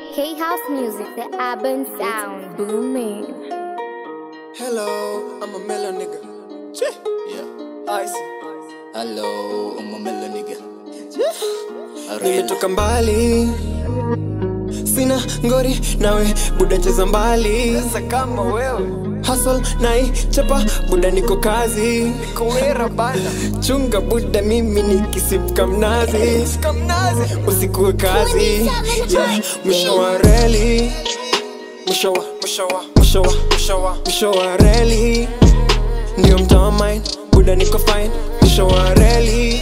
K House Music, the urban sound. Booming. Hello, I'm a mellow nigga. Cheh. Yeah. Icy. Hello, I'm a mellow nigga. Nimetoka mbali, sina ngori nawe, buda cheza mbali. Sasa kama wewe hustle nai chapa, buda niko kazi, niko wera bana. Chunga buda, mimi nikisipka mnazi, usikuwe kazi. Yeah, mwisho wa reli, mwisho wa mwisho wa mwisho wa mwisho wa mwisho wa reli, ndio mtaa mine, buda niko fine, mwisho wa reli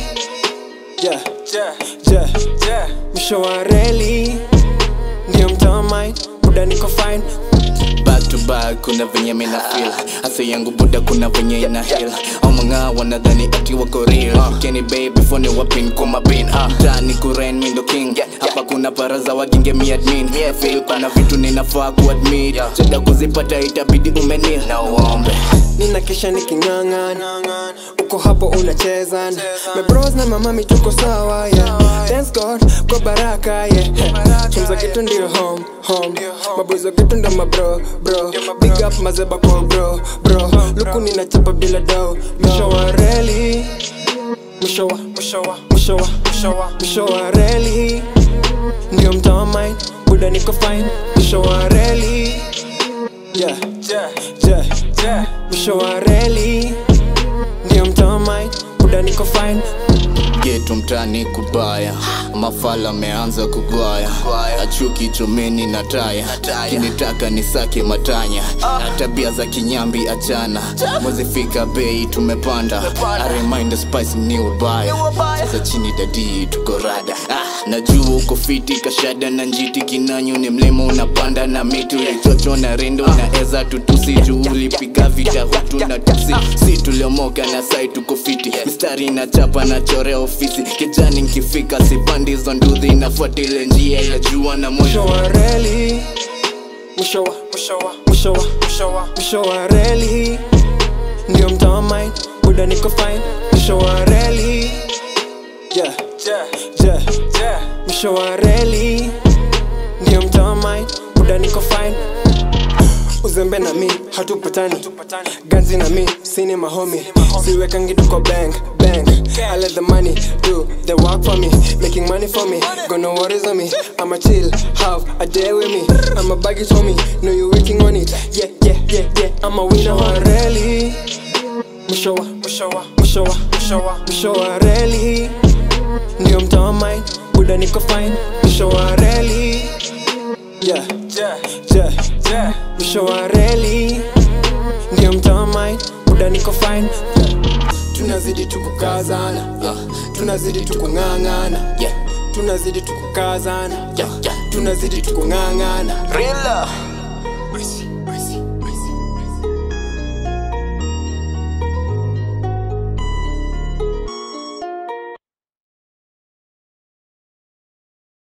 yeah, yeah, yeah, yeah. mwisho wa reli ndio mtaa mine buda niko fine Back to back, kuna venye mina feel Hasa yangu buda kuna venye ina heal Au mga wanadhani ati wako real Kenny babe before ni wapin kwa mapin ah. Tani kuren mindo king Hapa kuna paraza waginge mi admin Feel kuna vitu ninafaa kuadmit Cheda kuzipata itabidi umenil na uombe nina kesha niking'ang'ana uko hapo unacheza my bros na mamami tuko sawa yeah. thanks god kwa baraka yeah. chumza kitu ndio home home maboys wa kitu ndo mabro bro big up mazeba kwa bro bro luku ninachapa bila do mwisho wa reli mwisho wa mwisho wa mwisho wa mwisho wa mwisho wa reli ndio mtaa mine buda niko fine mwisho wa reli yeah, yeah, yeah, yeah. mwisho wa reli ndio mtaa mine buda niko fine getu mtani kubaya mafala ameanza kugwaya achuki chomeni na taya kinitaka ni sake matanya na tabia za kinyambi achana mwezifika bei tumepanda I remind the spice ni ubaya sasa chini dadi tuko rada ah, najua uko fiti kashada na njiti kinanyo ni mlima unapanda na miti ulichocho na rindo na eza tutusi juu ulipiga vita hutu na tusi si tuliomoka na sai tuko fiti mistari na chapa na chorea ofisi kijani nkifika sipandizo nduthi nafuatile njia ya jua na mwisho moyo wa reli mwisho wa mwisho wa mwisho wa mwisho wa mwisho wa reli ndio mtaa mine buda niko fine mwisho wa reli yeah, yeah, yeah, yeah. mwisho wa reli ndio mtaa mine buda niko fine uzembe na mi hatupatani ganzi na mi sini mahomi siwekangi tuko bank bank I let the money do the work for me making money for me got no worries on me I'ma chill have a day with me I'm a baggage homie know you working on it yeah yeah yeah yeah I'm a winner wa reli mwisho wa mwisho wa mwisho wa mwisho wa mwisho wa reli ndio mtaa mine buda niko fine mwisho wa reli yeah, yeah, yeah, yeah. mwisho wa reli ndio mtaa mine buda niko fine tunazidi tukukazana Yeah, tunazidi tukung'ang'ana yeah, tunazidi tukukazana yeah, yeah. tunazidi tukung'ang'ana Real love.